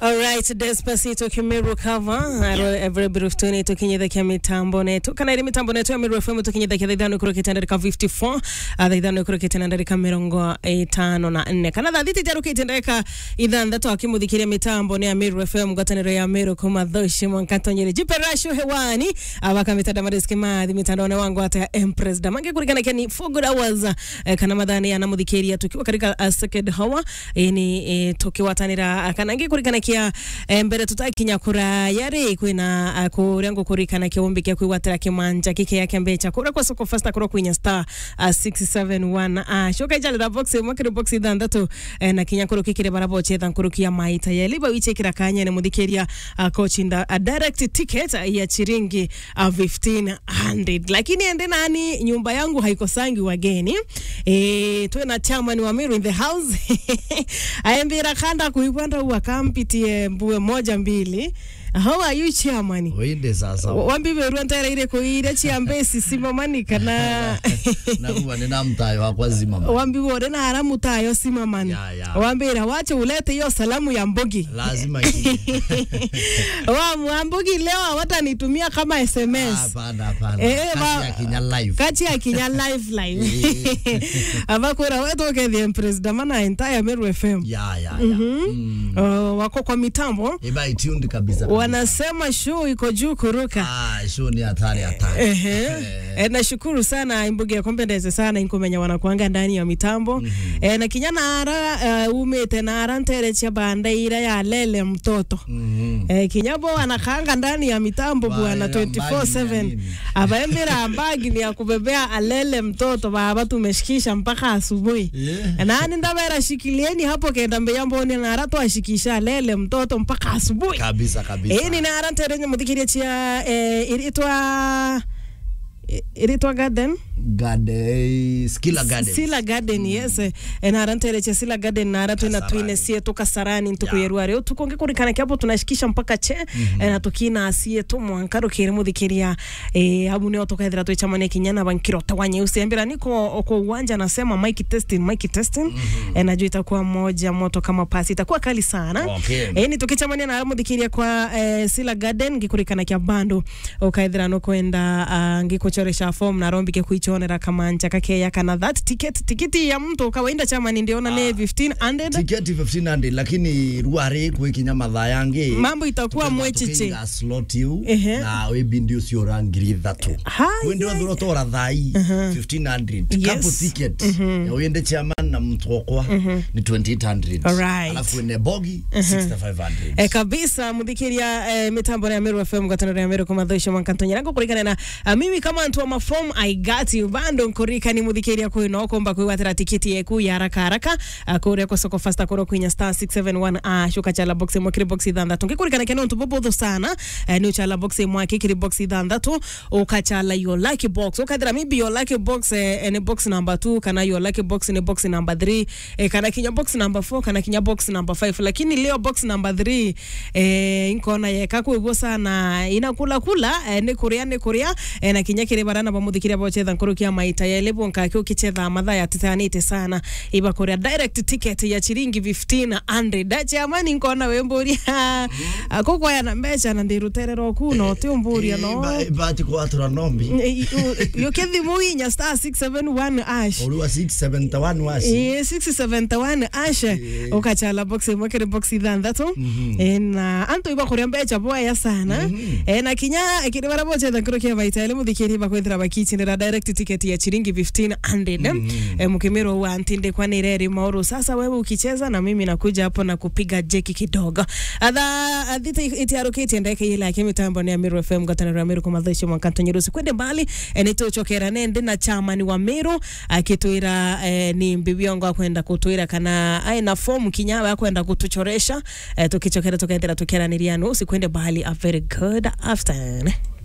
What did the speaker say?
Alright, Despacito Kimiru cover aro every bit of tuni tukinyithakia mitambo netu kana iri mitambo netu ya Miru FM tukinyithakia thaa ithano ikurukite ndarika 54 uh, thaa ithano ikurukite na ndarika mirongo itano na nne kana thaa thita itarukite ndarika ithanthatu akimuthikiria mitambo ni ya Miru FM ngwataniro ya Miru kuma thoshi mwankatonyeri jipe rasho hewani abaka mitada mariski mathi mitandaone wangu hata ya Empress damange kurikana kia ni 4 good hours uh, kana mathani ya namuthikiria tukiwa katika uh, second hour eh, ni eh, tukiwatanira uh, kana ngi kurikana kia eh, mbere tutakinya kuraya ri kwina uh, kuria ngukurikana kiumbi kia kwigwatira kimanja kike yake mbecha kura kwa soko fasta kura kwinya star uh, 671 uh, shoka ijali da box mwakiri box ithanthatu eh, na kinya kuru kikire barabo chetha nkurukia maita ya liba wichekira kanya ni muthikiria uh, kochinda a direct ticket uh, ya chiringi uh, 1500 lakini ende nani nyumba yangu haikosangi wageni eh tuwe na chairman wa Miru in the house aembira kanda kuipanda uwakampitie mbue moja mbili how are you chairman Wende sasa. wambiverua ntera ire kuire chiambesi simamani kana Nakuwa nina mtayo wakwa zima. wambivore na haramu tayo simamani Ya, ya. wambira wache ulete hiyo salamu ya mbogi Lazima kije. wa mwambugi leo hawatanitumia kama sms Hapana hapana. Eh, Kazi ba- ya Kenya live. kati ya kinya live live abakwira wetokethie president mana entire Meru FM Ya ya ya. Mm. uh, wako kwa mitambo Eba ituned kabisa. wanasema show iko juu kuruka Ah, show ni hatari hatari. Ehe. E, nashukuru sana imbuge ya kompendeze sana inkumenya wanakuanga ndani ya mitambo mm -hmm. e, na kinyana ara uh, umite na ara nterecha banda ira ya lele mtoto Mhm. e, kinyabo wanakaanga ndani ya mitambo Ba- bwana ya mbagi ni ya 24/7 nini? abaembera ambagi ni ya kubebea alele mtoto baba tumeshikisha mpaka asubuhi Yeah. nani ndabera shikilieni hapo kenda mbeya mboni na ara twashikisha alele mtoto mpaka asubuhi Kabisa kabisa. ĩĩ nĩ nara nterenye mũthikĩria cia eh, iritwa iritwa garden Gade Skilla Garden. sila garden yes eh, nara ntereche sila garden nara twina Kasarani. twine sie tukasarani ntukuyerwa rĩu tukonge kũrikana kiapo tunashikisha mpaka che eh, na tukina asie tu mwanka rukire mũthikĩria eh, abu nĩo tukethira twichamania kinyana bankirote wa nyeusi ambira niko kwa uwanja nasema mic testing mic testing eh, najua itakuwa moja moto kama pasi itakuwa kali sana Okay. eh, ni tukichamania na muthikiria kwa eh, sila garden ngikurikana kia bandu ukaithira no kwenda uh, ngikuchoresha form na rombike kuichonera kamanja kakeya kana that ticket tikiti ya mtu kawaida chama ni ndiona ni 1500 Tiketi 1500 lakini ruare kwikinya mathaa yangi mambo itakuwa mwechiche tukiga slot you Ehe. na wibindi ucio ura ngiri ithatu Hai, wende wathura tora thai 1500 Yes. couple ticket ya wende chairman na mtu wakwa ni 2800 Alright. alafu wende bogi 6500 E, kabisa muthikiria e, mitambo ya Meru FM ngataniro ya Meru kuma thoisho mwankantonya nango kurikana na a, mimi kama ntu wa mafom I got you bando nkurika ni muthikiria kwino komba kwigwatira tikiti yeku ya haraka haraka a, kuria kwa soko fasta kuro kwinya star 671 a shuka chala box mwakiri box ithanthatu ngikurikana kena ntu bobotho sana e, ni uchala box mwaki kiri box ithanthatu ukachala your lucky box ukathira maybe your lucky box e, ni box number 2 kana your lucky box ni box number 3 e, kana kinya box number 4 kana kinya box number 5 lakini leo box number 3 eh, nkona yeka kwigwo sana inakula kula eh, ni kuria ni kuria eh, na kinya kiri barana bamuthikiria bochetha nkurukia maita ya lebu nkaki ukichetha mathaa ya titanite sana iba kuria direct ticket ya chiringi 1500 dachi amani nkona wemburia akukwaya na mbeca na ndiruterero kuno ti umburia no bati kwatura nombi yukithimu inya star 671 ash uriwa 671 wasi Eh, 671 asha ukachala box imwe kiri box ithanthatu Eh, na antu iba kuria mbeca boya sana Eh, na kinya kiri bara bochetha nkiro kia maita ile muthikiri bakwithira bakichinira direct ticket ya chiringi 1500 eh, mukimiro wa ntinde kwa nireri mauru sasa wewe ukicheza na mimi nakuja hapo na kupiga jeki kidogo adha adhita itiarukitie ndeke ile yake mitambo ni Amiru FM gataniro ya Amiru kuma thaisho mwankanto nyirusi kwende mbali eh, nituchokera nende na chamani wa Miru akitwira eh, ni mbibiongo akwenda kutwira kana aina fomu kinyawa akwenda kutuchoresha eh, tukichokera tukaendera tukiaraniria nusi kwende mbali a very good afternoon